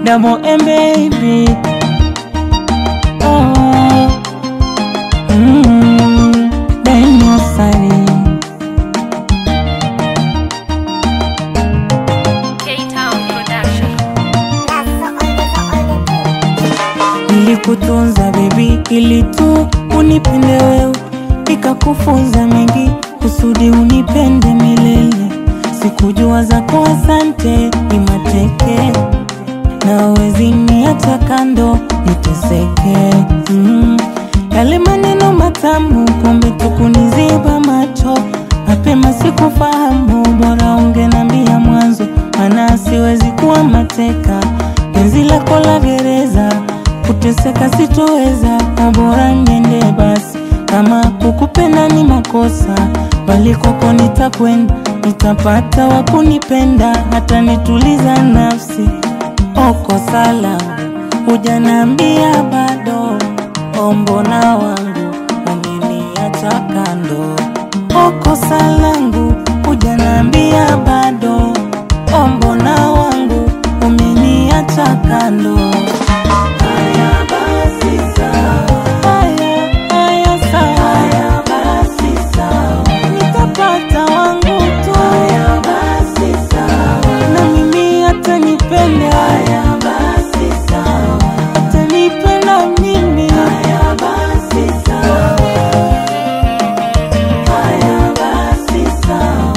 double M baby. Oh, mm, Daniel Sari. K-Town Production. Nilikutunza baby ili tu unipende wewe, nikakufunza mengi kusudi unipende milele. Sikujua zako asante ni mateke, na wezi niacha kando niteseke. Mm. Yale maneno matamu kumbe tukuniziba macho, mapema sikufahamu, bora ungenambia mwanzo, maana siwezi kuwa mateka penzi lako la gereza, kuteseka sitoweza, na bora niende basi. Kama kukupenda ni makosa, bali kwako nitakwenda, nitapata wa kunipenda, hata nituliza nafsi. Oko salamu hujanambia bado, ombona wangu umeniacha kando. Oko salangu hujanambia bado, ombona wangu umeniacha kando. Haya basi sawa, haya haya sawa, haya basi sawa, nitapata wangu tu. Haya basi sawa, na mimi atanipenda. Haya basi sawa, atanipenda mimi. Haya basi sawa, haya basi sawa.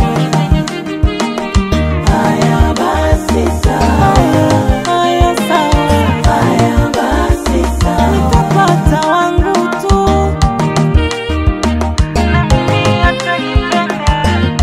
Haya basi sawa. Haya sawa. Haya basi sawa. Nitapata wangu tu. Na mimi atanipenda.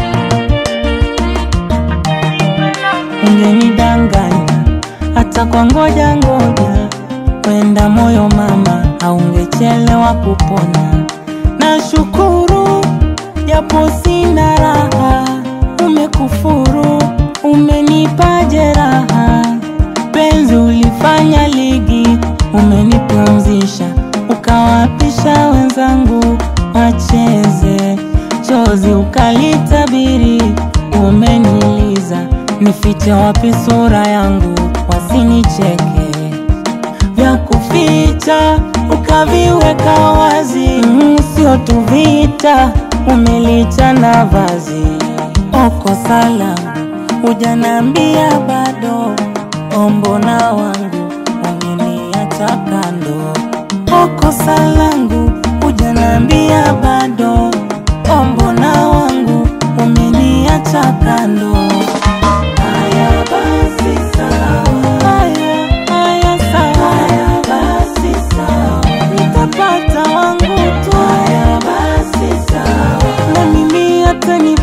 Ungenidanganya hata kwa ngoja ngoja, wenda moyo mama, haungechelewa kupona. Nashukuru japo sina raha, umekufuru, umenipa jeraha. Penzi ulifanya ligi, umenipumzisha, ukawapisha wenzangu wacheze. Chozi ukalitabiri, umeniliza, nifiche wapi sura yangu, wasinicheke vya kuficha ukaviweka wazi, mm, sio tu vita, umelicha na vazi. Oko salamu hujanambia bado, ombona wangu umeniacha kando. Oko salangu hujanambia bado, ombona wangu umeniacha kando. Haya basi sawa. Haya, haya sawa. Haya basi sawa. Nitapata wangu tu. Haya basi sawa. Na mimi atanipenda.